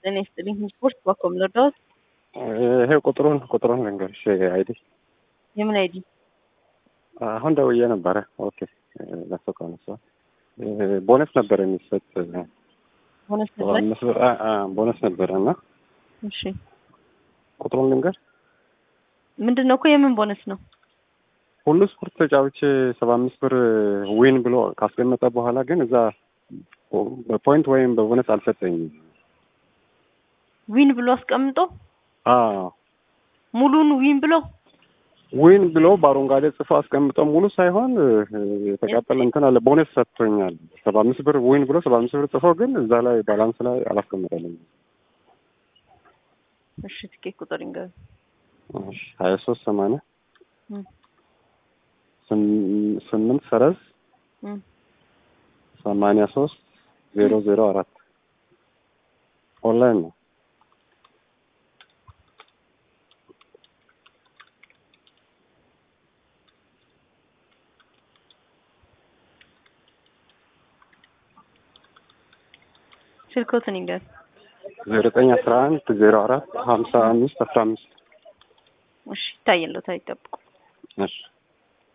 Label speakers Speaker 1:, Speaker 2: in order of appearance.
Speaker 1: ጤና ይስጥልኝ። ስፖርት ባኮም ልርዳዎት?
Speaker 2: ይሄ ቁጥሩን ቁጥሩን ልንገርሽ አይዲ
Speaker 1: የምን አይዲ?
Speaker 2: አሁን ደውዬ ነበረ። ኦኬ ለሱ ከነሳ ቦነስ ነበር የሚሰጥ
Speaker 1: ቦነስ
Speaker 2: ሰባ
Speaker 1: ነበር?
Speaker 2: አምስት ብር አ- አ፣ ቦነስ ነበረ እና
Speaker 1: እሺ
Speaker 2: ቁጥሩን ልንገር
Speaker 1: ምንድን ነው እኮ የምን ቦነስ ነው?
Speaker 2: ሁሉ ስፖርት ተጫውቼ ሰባ አምስት ብር ዊን ብሎ ካስቀመጠ በኋላ ግን እዛ በፖይንት ወይም በቦነስ አልሰጠኝም።
Speaker 1: ዊን ብሎ አስቀምጦ
Speaker 2: አዎ
Speaker 1: ሙሉን ዊን ብሎ
Speaker 2: ዊን ብሎ በአረንጓዴ ጽፎ አስቀምጦ ሙሉ ሳይሆን እ፣ የተቃጠለ እንትን አለ ቦነስ ሰጥቶኛል። ሰባ አምስት ብር ዊን ብሎ ሰባ አምስት ብር ጽፎ ግን እዛ ላይ ባላንስ ላይ አላስቀምጠልኝም።
Speaker 1: እሺ ትኬት ቁጥር ይንገር።
Speaker 2: እሺ ሀያ ሶስት ሰማንያ
Speaker 1: እም፣
Speaker 2: ስም- ስምንት ሰረዝ
Speaker 1: እም።
Speaker 2: ሰማንያ ሶስት ዜሮ ዜሮ አራት ኦንላይን ነው።
Speaker 1: ስልኮትን ይንገር።
Speaker 2: ዜሮ ዘጠኝ አስራ አንድ ዜሮ አራት ሀምሳ አምስት አስራ አምስት
Speaker 1: እሺ ይታየለት አይጠብቁ
Speaker 2: እሺ